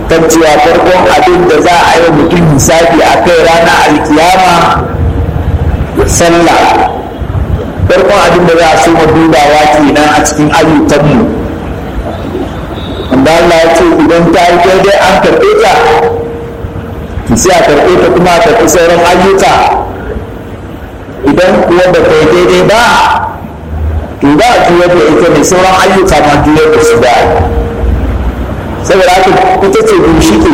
kan cewa farkon abin da za a yi mutum hisabi a kai rana alkiyama sallah farkon abin da za a so dubawa kenan a cikin ayyukanmu wanda Allah ya ce idan ta yi daidai an karɓe ta sai a karɓe ta kuma a karɓi sauran ayyuka idan kuwa ba ta yi daidai ba to ba a juyar da ita ne sauran ayyuka ma juyar da su da saboda haka ita ce ginshiki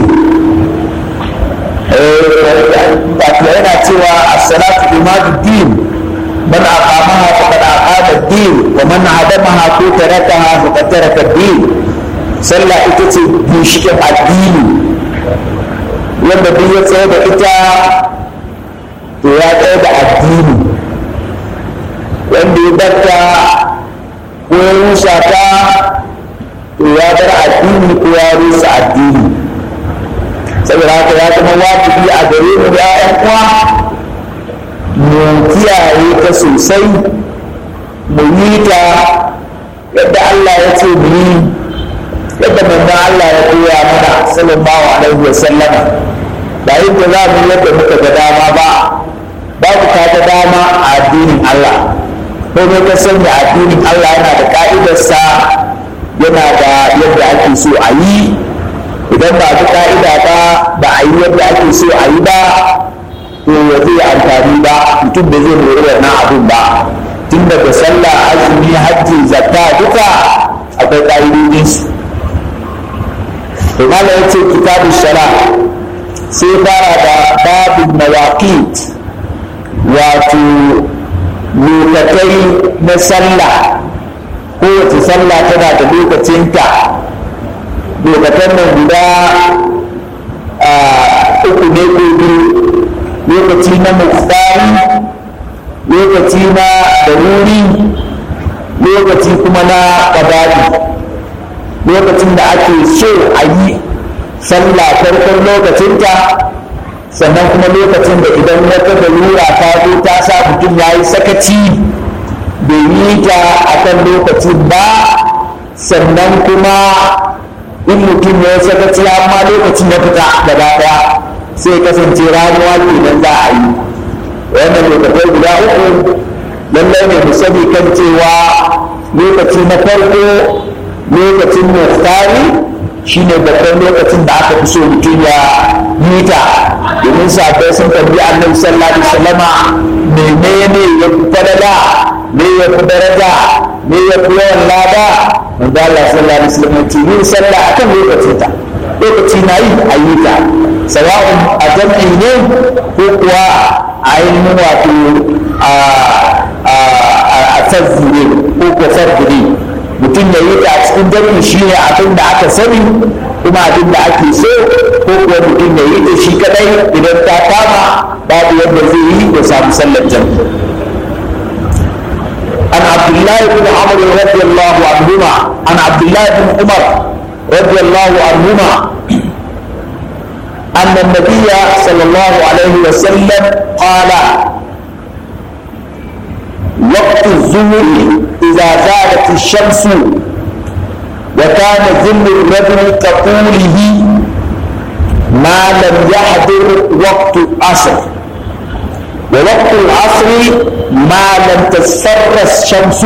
wato yana cewa as-salatu imadu din man aqamaha faqad aqama ad-din wa man hadamaha ko tarakaha faqad taraka ad-din sallah ita ce ginshikin addini wanda duk ya tsaye da ita to ya tsaye da addini wanda ya barta ko ya rusa ta to ya bar addini ko ya rusa addini saboda haka ya zama wajibi a gare mu ya ƴan uwa mu kiyaye ta sosai mu yi ta yadda Allah ya ce mu yi yadda manzon Allah ya koya mana sallallahu alaihi wa sallama ba yadda za mu yadda muka ga dama ba babu ka ga dama a addinin Allah komai ka sanya addinin Allah yana da ka'idarsa yana da yadda ake so a yi idan ba bi ka'ida ba ba a yi yadda ake so a yi ba to ya zai amfani ba mutum da zai mori wannan abin ba tun daga sallah azumi hajji zakka duka akwai ka'idodin su to malam yace kitabu shara sai fara da babin mawaqit wato lokatai na sallah kowace sallah tana da lokacinta lokacin nan guda uku ne ko biyu lokaci na muftari lokaci na daruri lokaci kuma na ƙabari lokacin da ake so a yi sallah farkon lokacinta sannan kuma lokacin da idan wata dalura ta zo ta sa mutum ya yi sakaci bai yi ta a kan lokacin ba sannan kuma in mutum ya yi sakaci amma lokacin ya fita gaba ɗaya sai kasance ramuwa kenan za a yi wannan lokacin guda uku lallai ne mu sani kan cewa lokaci na farko lokacin muftari shine babban lokacin da aka fi so mutum ya yi ta domin sabai sun tambi annabi sallallahu alaihi wasallama menene ya fi falala me ya fi daraja me ya fi yawan lada manzo Allah sallallahu alaihi wasallam ce yin sallah akan lokacin ta lokaci na yi a yi ta sawa'un a jam'i ne ko kuwa a ainihin wato a tazzi ne ko ko fardi ne mutum ya yi ta a cikin jam'i shi ne abin da aka sani kuma abin da ake so ko kuwa mutum ya yi ta shi kadai idan ta kama babu yadda zai yi ya samu sallar jam'i عن عبد الله بن عمرو رضي الله عنهما عن عبد الله بن عمر رضي الله عنهما أن النبي صلى الله عليه وسلم قال وقت الظهر إذا زالت الشمس وكان ظل الرجل كطوله ما لم يحضر وقت العصر ووقت العصر ما لم تصفر الشمس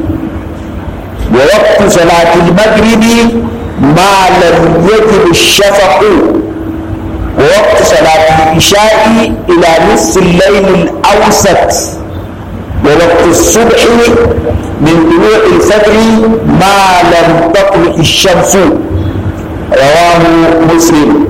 ووقت صلاة المغرب ما لم يجب الشفق ووقت صلاة العشاء إلى نصف الليل الأوسط ووقت الصبح من طلوع الفجر ما لم تطلع الشمس رواه مسلم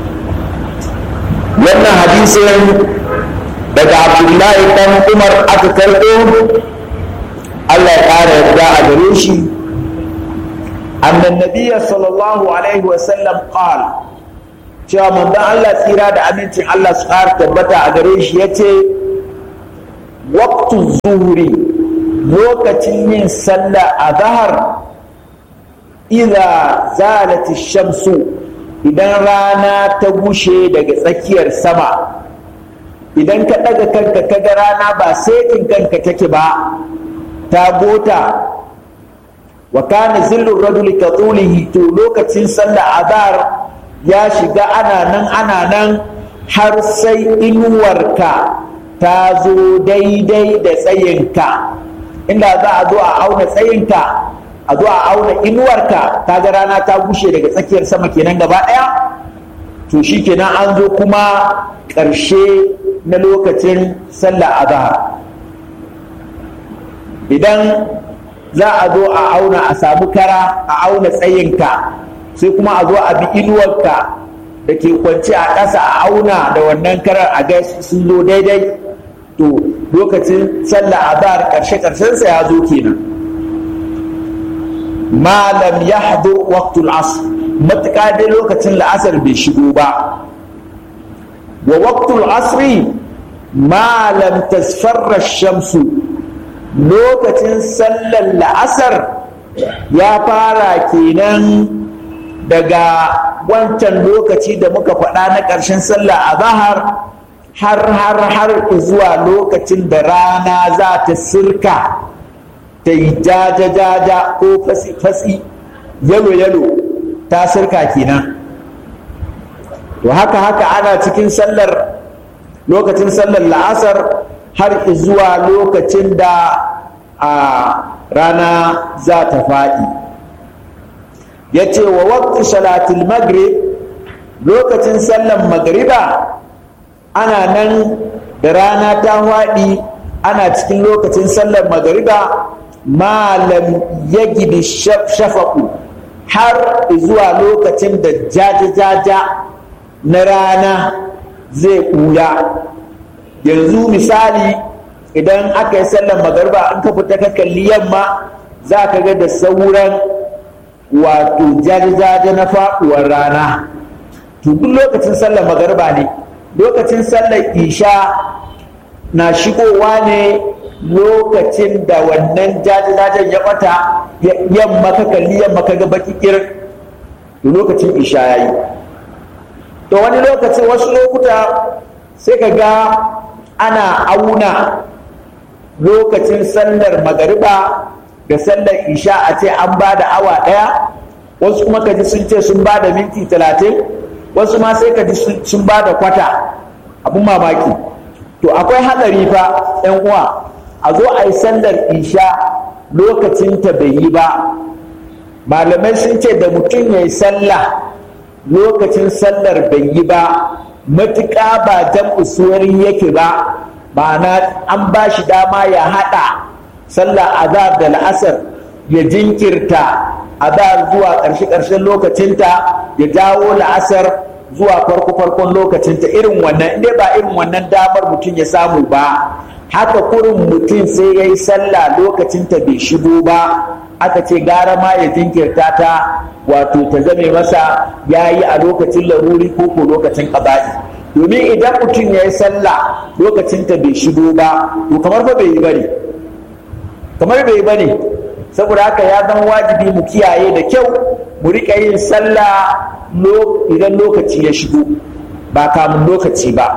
لأن حديث daga abdullahi dan umar aka karɓo allah ya ƙara yarda a gare shi annan nabiya sallallahu alaihi wasallam qal cewa manzon allah tsira da amincin allah su ƙara tabbata a gare shi ya ce waqtu zuhuri lokacin yin sallah a zahar idza zalati shamsu idan rana ta gushe daga tsakiyar sama idan ka ɗaga kanka ka ga rana ba setin kanka take ba ta gota wa kana zillur rajuli ka tulihi to lokacin sallah azhar ya shiga ana nan ana nan har sai inuwarka ta zo daidai da tsayinka inda za a zo a auna tsayinka a zo a auna inuwarka ta ga rana ta gushe daga tsakiyar sama kenan gaba ɗaya to shi kenan an zo kuma ƙarshe na lokacin sallah azhar idan za a zo a auna a samu kara a auna tsayinka sai kuma a zo a bi inuwarka da ke kwance a ƙasa a auna da wannan karar a ga sun zo daidai to lokacin sallah azhar ƙarshe ƙarshensa ya zo kenan malam ya hadur waqtul asr matuƙa dai lokacin la'asar bai shigo ba wa waqtul asri malam tasfarra shamsu lokacin sallar la'asar ya fara kenan daga wancan lokaci da muka faɗa na ƙarshen sallah a zahar har har har zuwa lokacin da rana za ta sirka ta yi jaja-jaja ko fasi-fasi yalo-yalo ta sirka kenan to haka haka ana cikin sallar lokacin sallar la'asar har zuwa lokacin da a rana za ta faɗi ya ce wa waktu salatul maghrib lokacin sallar magriba ana nan da rana ta faɗi ana cikin lokacin sallar magriba malam ya gidi shafaku har zuwa lokacin da jaja-jaja na rana zai ɓuya yanzu misali idan aka yi sallar magarba an ka fita ka kalli yamma za ka ga da sauran wato jaje-jaje na faɗuwar rana to duk lokacin sallar magarba ne lokacin sallar isha na shigowa ne lokacin da wannan jaje-jajen ya ɓata yamma ka kalli yamma ka ga baki kirin to lokacin isha ya yi to wani lokacin wasu lokuta sai ka ga ana auna lokacin sallar magariba da sallar isha a ce an ba da awa ɗaya wasu kuma kaji sun ce sun ba da minti talatin wasu ma sai kaji sun ba da kwata abin mamaki to akwai hatsari fa yan uwa a zo a yi sallar isha lokacin ta bai yi ba malamai sun ce da mutum ya yi sallah lokacin sallar bai yi ba matuƙa ba jam'u suwarin yake ba ma'ana an ba shi dama ya haɗa sallar azhar da la'asar ya jinkirta azhar zuwa ƙarshe-ƙarshen lokacinta ya dawo la'asar zuwa farko-farkon lokacinta irin wannan inda ba irin wannan damar mutum ya samu ba haka kurin mutum sai ya yi sallah lokacinta bai shigo ba aka ce gara ma ya jinkirta ta wato ta zame masa ya yi a lokacin laruri ko ko lokacin ƙaba'i domin idan mutum ya yi sallah lokacinta bai shigo ba to kamar ba bai yi bane kamar bai yi bane saboda haka ya zama wajibi mu kiyaye da kyau mu riƙa yin sallah idan lokaci ya shigo ba kamun lokaci ba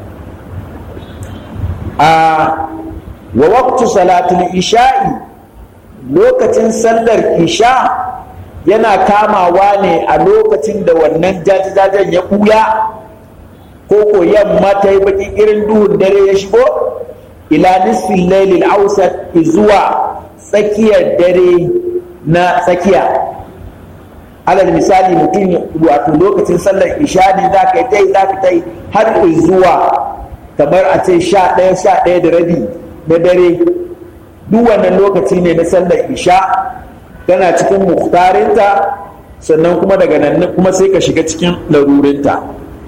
a wa waqtu salatul isha'i lokacin sallar isha yana kamawa ne a lokacin da wannan jajajajen ya ɓuya ko ko yamma ta yi baki irin duhun dare ya shigo ila nisfin lailil ausat zuwa tsakiyar dare na tsakiya alal misali mutum wato lokacin sallar isha ne za ka yi ta yi za ka ta yi har zuwa kamar a ce sha ɗaya sha ɗaya da rabi na dare duk wannan lokaci ne na sallar isha tana cikin muhtarinta sannan kuma daga nan kuma sai ka shiga cikin larurinta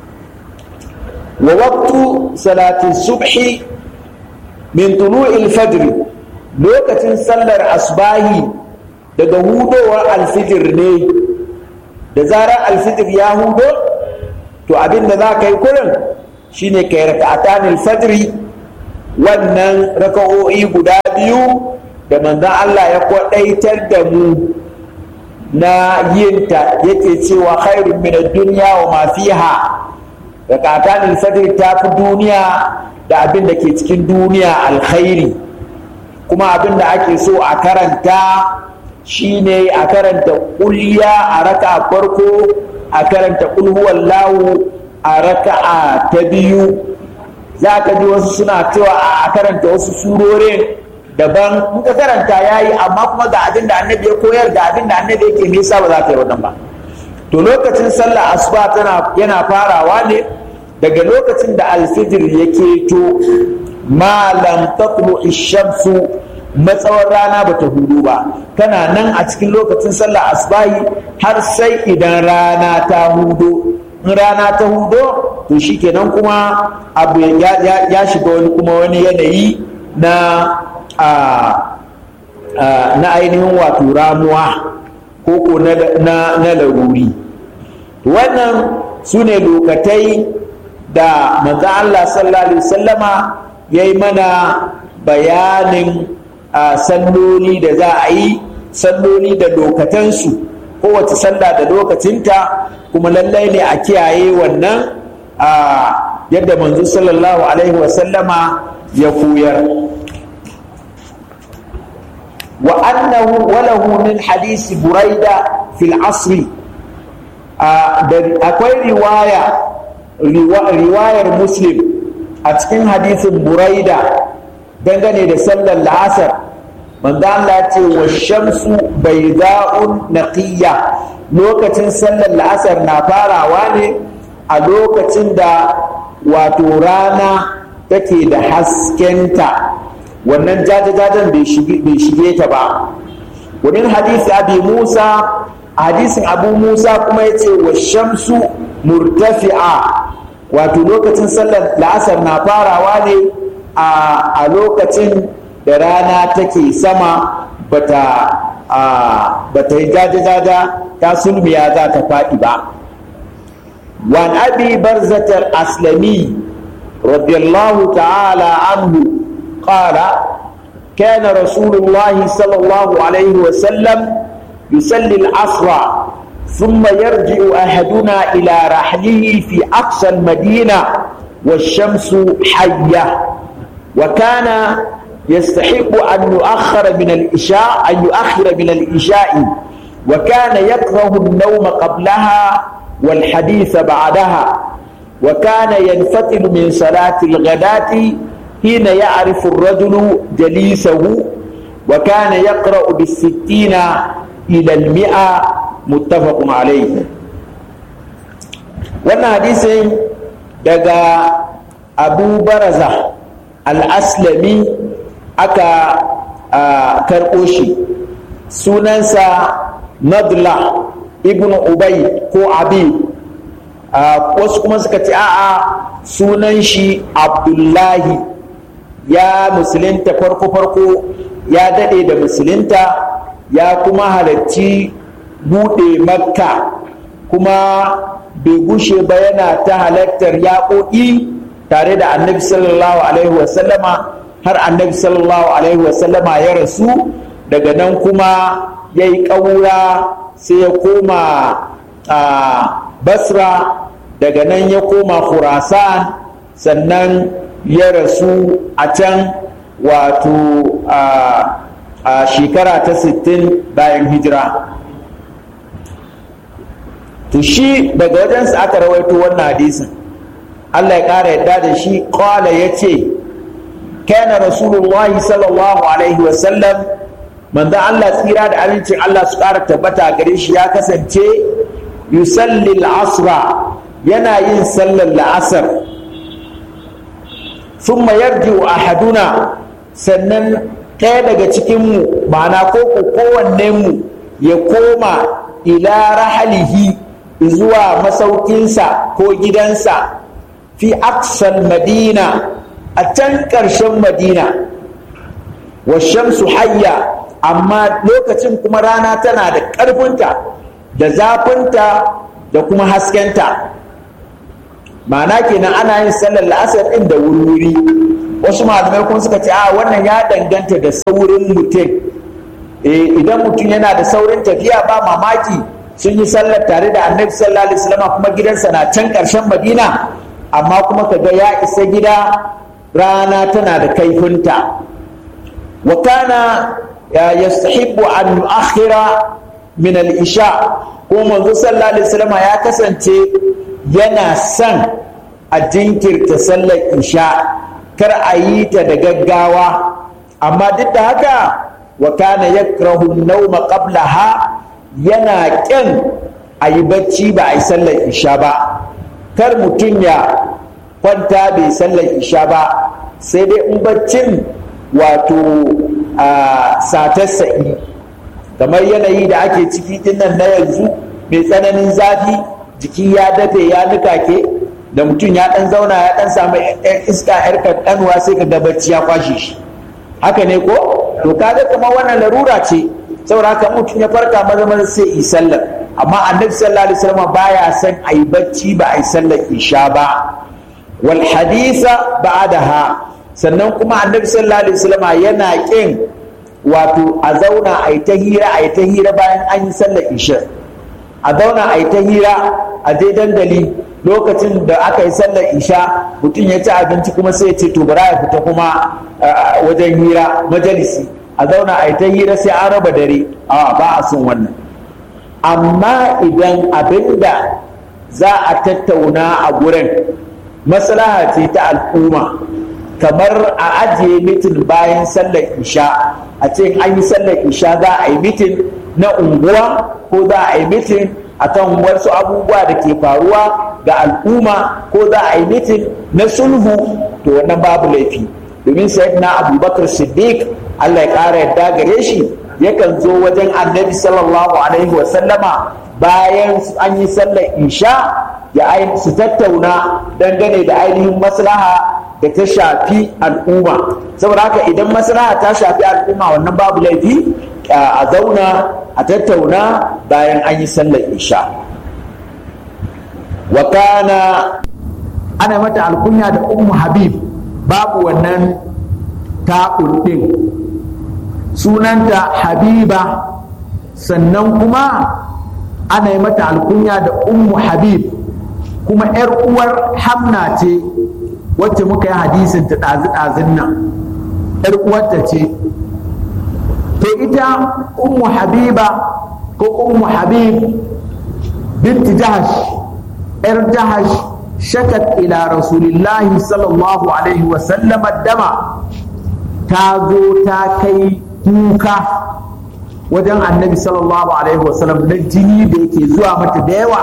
wa waqtu salatin subhi min tulu'il fajr lokacin sallar asbahi daga hudowar alfijir ne da zarar alfijir ya hudo to abin da za ka yi kurin shine kai raka'atan fajri wannan raka'o'i guda biyu da manzon Allah ya kwadaitar da mu na yinta yake cewa khairun min ad-dunya wa ma fiha rakatan al-fajr ta fi duniya da abin da ke cikin duniya alkhairi kuma abin da ake so a karanta shine a karanta kulliya a raka farko a karanta ƙulhuwallahu a raka'a ta biyu za ka ji wasu suna cewa a karanta wasu surorin daban in ka karanta ya yi amma kuma ga abin da annabi ya koyar ga abin da annabi yake nisa ba za ka yi wannan ba to lokacin sallah asuba tana yana farawa ne daga lokacin da alfijir ya keto malam tatlu shamsu matsawar rana bata hudu ba kana nan a cikin lokacin sallah asbahi har sai idan rana ta hudo in rana ta hudo to shikenan kuma abu ya shiga wani kuma wani yanayi na na ainihin wato ramuwa ko na laruri wannan su ne lokatai da manzan Allah sallallahu Alaihi wasallama ya yi mana bayanin salloli da za a yi salloli da lokatansu kowace sallah da lokacinta kuma lallai ne a kiyaye wannan yadda manzo sallallahu Alaihi wasallama ya koyar wa annahu walahu min hadisi buraida fil asri akwai riwaya riwayar muslim a cikin hadisin buraida dangane da sallar la'asar manzo Allah ce wa shamsu bayda'un naqiyya lokacin sallar la'asar na farawa ne a lokacin da wato rana take da haskenta wannan jajajajen bai shige ta ba wurin hadisi abi musa hadisin abu musa kuma ya ce wa shamsu murtafi'a wato lokacin sallar la'asar na farawa ne a lokacin da rana take sama bata bata yi jajajaja ta sulmiya za ta faɗi ba وعن أبي برزة الأسلمي رضي الله تعالى عنه قال كان رسول الله صلى الله عليه وسلم يصلي العصر ثم يرجع أحدنا إلى رحله في أقصى المدينة والشمس حية وكان يستحق أن يؤخر من الإشاء أن يؤخر من الإشاء وكان يكره النوم قبلها والحديث بعدها وكان ينفتل من صلاة الغداة حين يعرف الرجل جليسه وكان يقرأ بالستين إلى المئة متفق عليه wannan hadisin daga abu baraza al'aslami aka karɓo shi sunansa nadla ibn ubay ko abi wasu kuma suka ce a'a sunan shi abdullahi ya musulunta farko-farko ya daɗe da musulunta ya kuma halarci buɗe makka kuma bai gushe ba yana ta halartar yaƙoƙi tare da annabi sallallahu alaihi wasallama har annabi sallallahu alaihi wasallama ya rasu daga nan kuma ya yi ƙaura sai ya koma a basra daga nan ya koma khurasan sannan ya rasu a can wato a shekara ta 60 bayan hijira to shi daga wajensa aka rawaito wannan hadisin Allah ya ƙara yadda da shi ƙwala ya ce kana rasulullahi sallallahu alaihi wasallam manzon Allah tsira da amincin Allah su ƙara tabbata gare shi ya kasance yusalli asra yana yin sallar la'asar sun yarji wa ahaduna sannan ɗaya daga cikinmu ma'ana ko kowannenmu ya koma ila rahalihi zuwa masaukinsa ko gidansa fi aksal madina a can ƙarshen madina wa shamsu hayya amma lokacin kuma rana tana da ƙarfinta da zafinta da kuma haskenta ma'ana kenan ana yin sallar la'asar ɗin da wuri wasu malamai kuma suka ce a wannan ya danganta da saurin mutum idan mutum yana da saurin tafiya ba mamaki sun yi sallar tare da annabi sallallahu alaihi wasallam kuma gidansa na can ƙarshen madina amma kuma kaga ya isa gida rana tana da kaifinta wa kana yastahibbu an yu'akhira min al-isha ko manzo sallallahu alaihi wasallam ya kasance yana son a jinkirta sallar isha kar a yi ta da gaggawa amma duk da haka wa kana yakrahu an-nawma qablaha yana ƙin a yi bacci ba a yi sallar isha ba kar mutum ya kwanta bai sallar isha ba sai dai in baccin wato a satar sa'i kamar yanayi da ake ciki dinnan na yanzu mai tsananin zafi jiki ya dafe ya nukake da mutum ya dan zauna ya dan samu iska yar kankanuwa sai ka ga bacci ya kwashe shi haka ne ko to kaga kamar wannan larura ce saboda haka mutum ya farka maza maza sai yi sallar amma annabi sallallahu alaihi wasallam baya son a yi bacci ba a yi sallar isha ba wal hadisa ba'daha sannan kuma annabi sallallahu alaihi wasallam yana kin wato a zauna a yi ta hira a yi ta hira bayan an yi sallar isha a zauna a yi ta hira a je dandali lokacin da aka yi sallar isha mutum ya ci abinci kuma sai ya ce to bara ya fita kuma wajen hira majalisi a zauna a yi ta hira sai an raba dare a ba a son wannan amma idan abinda za a tattauna a gurin maslaha ce ta al'umma kamar a ajiye mitin bayan sallar isha a ce an yi sallar isha za a yi mitin na unguwa ko za a yi mitin akan wasu abubuwa da ke faruwa ga al'umma ko za a yi mitin na sulhu to wannan babu laifi domin sayyidina abubakar siddiq allah ya ƙara yadda gare shi yakan zo wajen annabi sallallahu alaihi wasallama bayan an yi sallar isha ya su tattauna dangane da ainihin maslaha da ta shafi al'umma saboda haka idan maslaha ta shafi al'umma wannan babu laifi a zauna a tattauna bayan an yi sallar isha wa kana ana mata alkunya da ummu habib babu wannan ta'ul din sunanta habiba sannan kuma ana yi mata alkunya da ummu habib kuma 'yar uwar hamna ce wacce muka yi hadisin ta ɗazi-ɗazin nan 'yar uwarta ce to ita ummu habiba ko ummu habib binti jahash 'yar jahash shakat ila rasulillahi sallallahu alaihi wasallam dama ta zo ta kai kuka wajen annabi sallallahu alaihi wasallam na jini da yake zuwa mata da yawa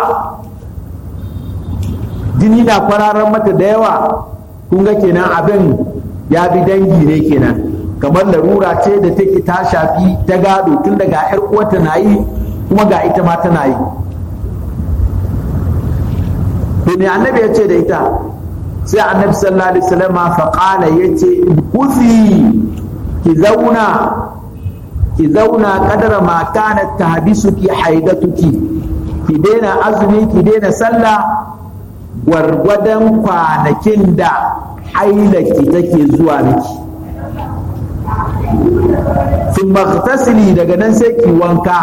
jini na kwararar mata da yawa kun ga kenan abin ya bi dangi ne kenan kamar larura ce da take ta shafi ta gado tun daga yar uwarta na yi kuma ga ita ma tana yi to me annabi ya ce da ita sai annabi sallallahu alaihi wasallam fa qala yace kuzi ki zauna ki zauna kadara ma kanat tahbisuki haidatuki ki daina azumi ki daina sallah gwargwadon kwanakin da hailaki take zuwa miki sun maktasili daga nan sai ki wanka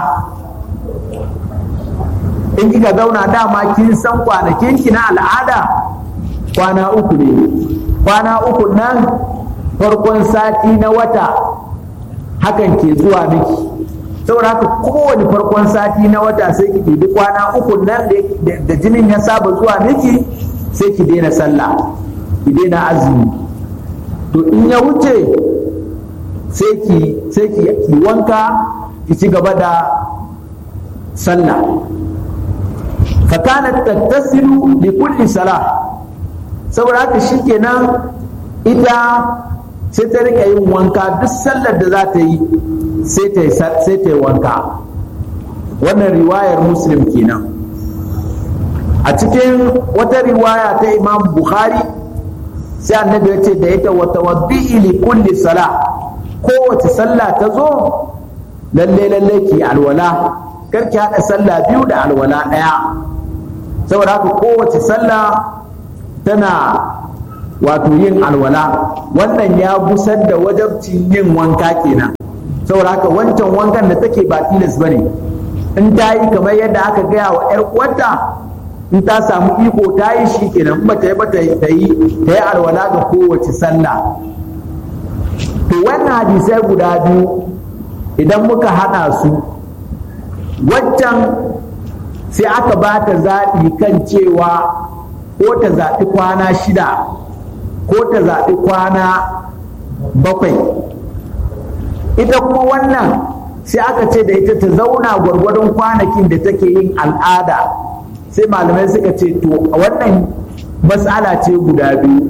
in kika zauna dama kin san kwanakin ki na al'ada kwana uku ne kwana uku nan farkon sati na wata hakan ke zuwa miki saboda haka kowane farkon sati na wata sai ki ɗibi kwana uku nan da jinin ya saba zuwa miki sai ki daina sallah ki daina azumi to in ya wuce sai ki sai ki wanka ki ci gaba da sallah fa kanat tattasilu li kulli salah saboda haka shikenan ita sai ta rika yin wanka duk sallar da za ta yi sai ta yi wanka wannan riwayar muslim kenan a cikin wata riwaya ta imam bukhari sai annabi ya ce da ita wata waddi'i li kulli sala kowace sallah ta zo lalle lalle ki alwala kar ki haɗa sallah biyu da alwala ɗaya saboda haka kowace sallah tana wato yin alwala wannan ya busar da wajabcin yin wanka kenan saboda haka wancan wankan da take ba tilas bane in ta yi kamar yadda aka gaya wa 'yar uwarta in ta samu iko ta yi shi kenan in ba ta yi ba ta yi ta yi alwala ga kowace sallah to wannan hadisai guda biyu idan muka haɗa su waccan sai aka ba ta zaɓi kan cewa ko ta zaɓi kwana shida ko ta zaɓi kwana bakwai ita kuma wannan sai aka ce da ita ta zauna gwargwadon kwanakin da take yin al'ada sai malamai suka ce to wannan matsala ce guda biyu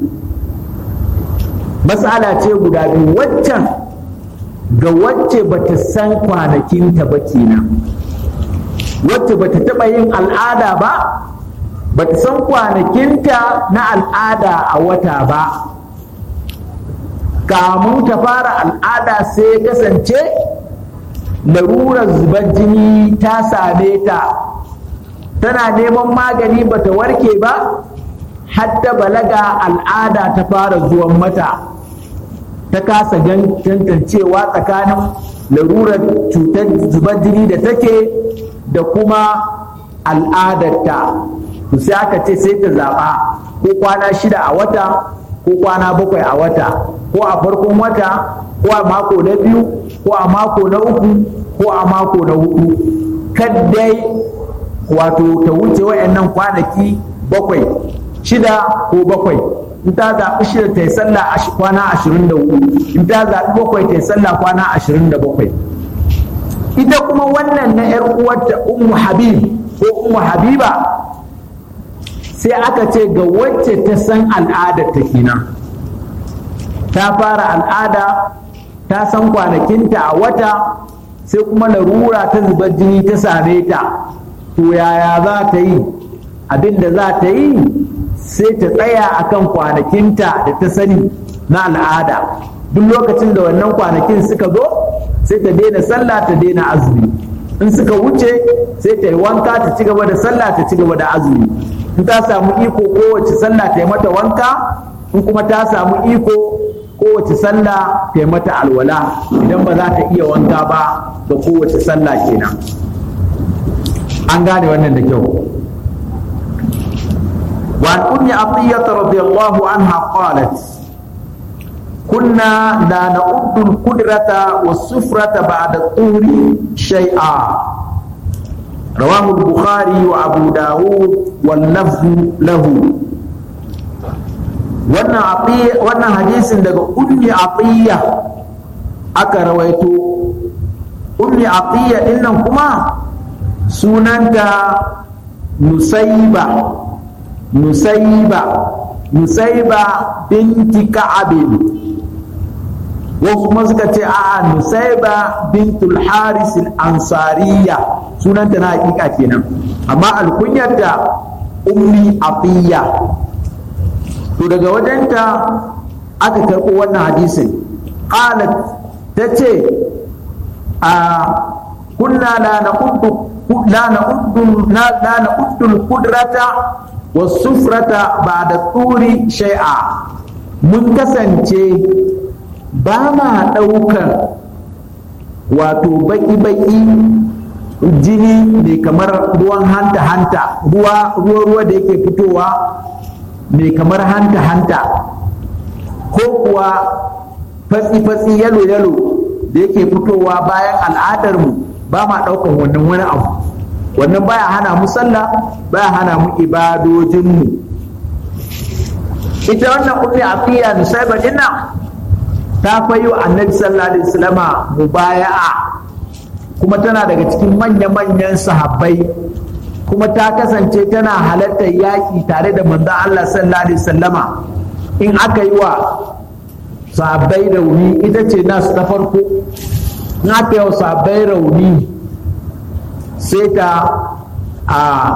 matsala ce guda biyu waccan ga wacce bata san kwanakinta ba kenan wacce bata taɓa yin al'ada ba bata san kwanakinta na al'ada a wata ba kamun ta fara al'ada sai kasance larurar zubar jini ta same ta tana neman magani bata warke ba hadda balaga al'ada ta fara zuwan mata ta kasa tantancewa tsakanin larurar cutar zubar jini da take da kuma al'adarta to sai aka ce sai ta zaɓa ko kwana shida a wata ko kwana bakwai a wata ko a farkon wata ko a mako na biyu ko a mako na uku ko a mako na hudu kaddai wato ta wuce wayannan kwanaki bakwai shida ko bakwai in ta zaɓi shida ta yi sallah kwana ashirin da hudu in ta zaɓi bakwai ta yi sallah kwana ashirin da bakwai ita kuma wannan na ‘yar uwarta ummu habib ko ummu habiba sai aka ce ga wacce ta san al'adar ta kenan ta fara al'ada ta san kwanakinta a wata sai kuma larura ta zubar jini ta same ta to yaya za ta yi abin da za ta yi sai ta tsaya akan kwanakinta da ta sani na al'ada duk lokacin da wannan kwanakin suka zo sai ta daina sallah ta daina azumi in suka wuce sai ta yi wanka ta ci gaba da sallah ta ci gaba da azumi in ta samu iko kowace sallah ta yi mata wanka in kuma ta samu iko kowace sallah ta yi mata alwala idan ba za ta iya wanka ba ga kowace sallah kenan an gane wannan da kyau وعن أم عطية رضي الله عنها قالت كنا لا نعد القدرة والسفرة بعد الطهر شيئا رواه البخاري وأبو داود واللفظ له wannan hadisin daga ummi atiya aka rawaito ummi atiya dinnan kuma sunanta nusaiba nusaiba nusaiba binti ka'abin wasu kuma suka ce a nusaiba bintul haris ansariya sunanta na hakika kenan amma alkunyarta ummi afiya to daga wajenta aka karɓo wannan hadisin qalat ta ce a kunna la na'uddu la na'uddu la na'uddu al-qudrata was-sufrata ba'da turi shay'a mun kasance ba ma ɗaukar wato baki-baki jini mai kamar ruwan hanta-hanta ruwa-ruwa da yake fitowa mai kamar hanta-hanta ko kuwa fatsi-fatsi yalo-yalo da yake fitowa bayan al'adarmu ba ma ɗaukar wannan wani abu wannan baya hana mu sallah baya hana mu ibadojinmu ita wannan ummi afiya nusaiba dinnan ta fayi wa annabi sallallahu alaihi wasallama mubaya'a kuma tana daga cikin manya-manyan sahabbai kuma ta kasance tana halartar yaƙi tare da manzon Allah sallallahu alaihi wasallama in aka yi wa sahabbai rauni ita ce nasu ta farko in aka yi wa sahabbai rauni sai ta a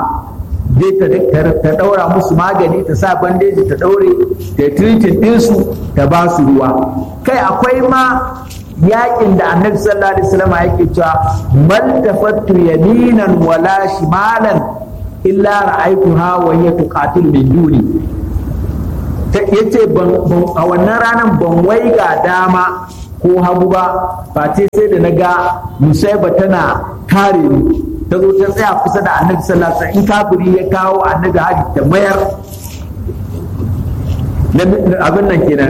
ta ɗaura musu magani ta sa bandeji ta ɗaure ta tiritin ɗinsu ta ba su ruwa kai akwai ma yakin da annabi sallallahu alaihi wasallam yake cewa mal tafattu yaminan wala shimalan illa ra'aytuha wa hiya tuqatil min duni yace ban a wannan ranar ban waiga dama ko hagu ba ba sai da naga musaiba tana kare ni ta zo ta tsaya kusa da annabi sallallahu alaihi wasallam in kafiri ya kawo annabi haji ta mayar abin nan kenan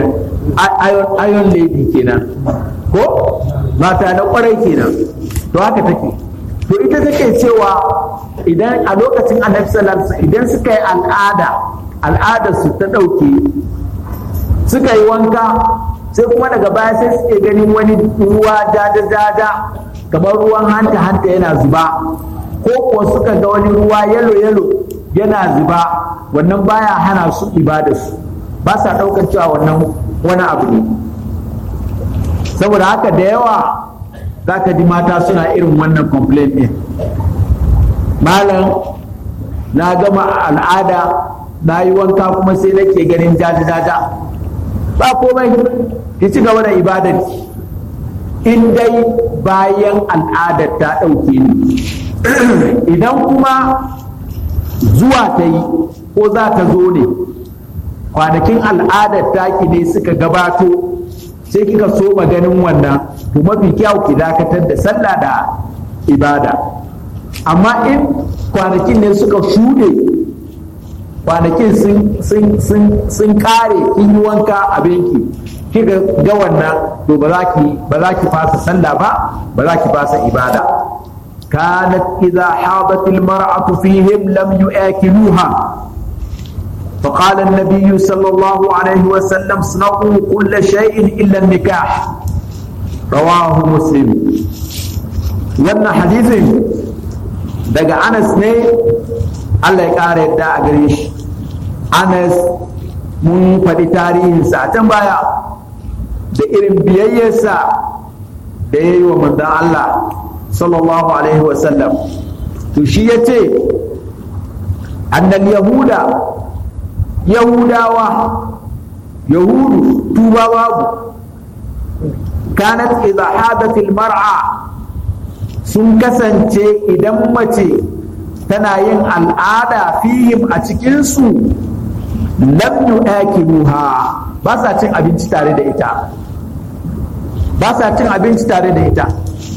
iron lady kenan ko mata na kwarai kenan to haka take to ita take cewa idan a lokacin annabi sallallahu idan suka yi al'ada al'adar su ta ɗauke suka yi wanka sai kuma daga baya sai suke ganin wani ruwa jaja-jaja kamar ruwan hanta-hanta yana zuba ko kuwa suka ga wani ruwa yalo-yalo yana zuba wannan baya hana su ibadarsu ba sa ɗaukar cewa wannan wani abu ne saboda haka da yawa za ka ji mata suna irin wannan complaint ɗin malam na gama al'ada na yi wanka kuma sai nake ganin jaja-jaja ba komai ki ci gaba da ibadar in dai bayan al'adar ta ɗauke ni idan kuma zuwa ta yi ko za ta zo ne kwanakin al'adar taki ne suka gabato sai kika so ganin wannan to mafi kyau ki dakatar da sallah da ibada amma in kwanakin ne suka shuɗe kwanakin sun kare kin yi wanka abinki kika ga wannan to ba za ki ba za ki fasa sallah ba ba za ki fasa ibada kanat idza hadat al mar'atu fihim lam yu'akiluha فقال النبي صلى الله عليه وسلم اصنعوا كل شيء الا النكاح رواه مسلم wannan hadisin daga anas ne Allah ya ƙara yadda a gare shi anas mun faɗi tarihinsa a can baya da irin biyayyarsa da ya yi wa manzan Allah sallallahu alaihi wasallam to shi ya ce annal yahuda yahudawa yahudu tuba babu kanat idza hadatil mar'a sun kasance idan mace tana yin al'ada fihim a cikinsu lam yu'akiluha ba sa cin abinci tare da ita ba sa cin abinci tare da ita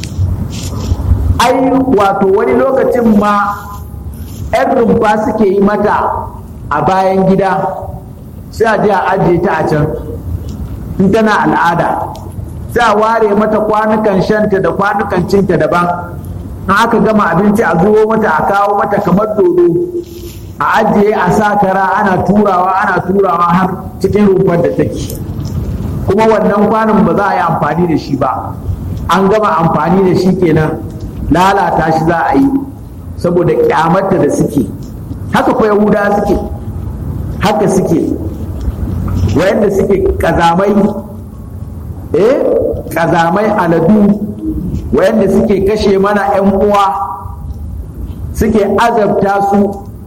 ai wato wani lokacin ma 'yan rumfa suke yi mata a bayan gida sai a je a ajiye ta a can in tana al'ada sai a ware mata kwanukan shanta da kwanukan cinta daban in aka gama abinci a zuwo mata a kawo mata kamar dodo a ajiye a sa kara ana turawa ana turawa har cikin rumfar da take kuma wannan kwanon ba za a yi amfani da shi ba an gama amfani da shi kenan lalata shi za a yi saboda kyamarta da suke haka kwa yahuda suke haka suke wayanda suke kazamai eh kazamai aladu wayanda suke kashe mana 'yan uwa suke azabta su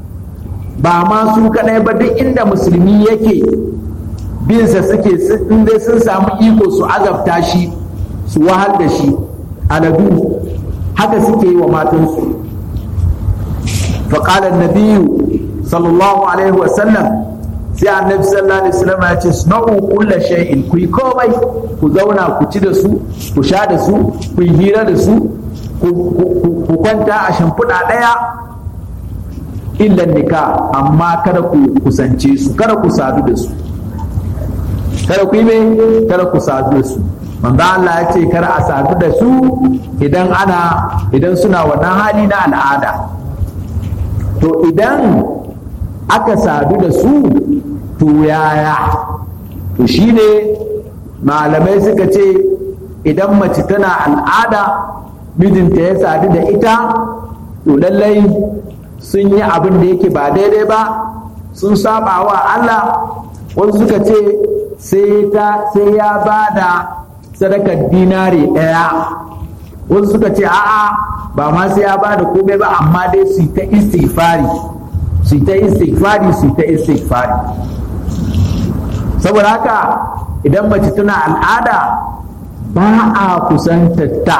ba ma su kadai ba duk inda musulmi yake binsa suke dai sun samu iko su azabta shi su wahal da shi aladu haka suke yi wa matansu faƙalar nabiyu sallallahu alaihi wasallam sai annabi sallallahu alaihi wasallam ya ce sunau kulla shay'in ku yi komai ku zauna ku ci da su ku sha da su ku yi hira da su ku kwanta a shimfiɗa ɗaya illan nika amma kada ku kusance su kada ku sadu da su kada ku yi mai kada ku sadu da su manzo Allah ya ce kada a sadu da su idan ana idan suna wannan hali na al'ada to idan aka sadu da su to yaya to shine malamai suka ce idan mace tana al'ada mijinta ya sadu da ita to lallai sun yi abin da yake ba daidai ba sun saba wa Allah wasu suka ce sai ya ba da sadakar dinari ɗaya wasu suka ce a'a ba ma sai ya ba da komai ba amma dai su ta istighfari su ta istighfari su ta istighfari saboda haka idan mace tana al'ada ba a kusantatta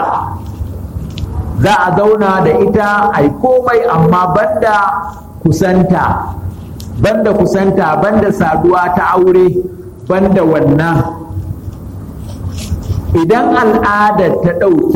za a zauna da ita a yi komai amma banda kusanta banda kusanta banda saduwa ta aure banda wannan idan al'adar ta ɗauke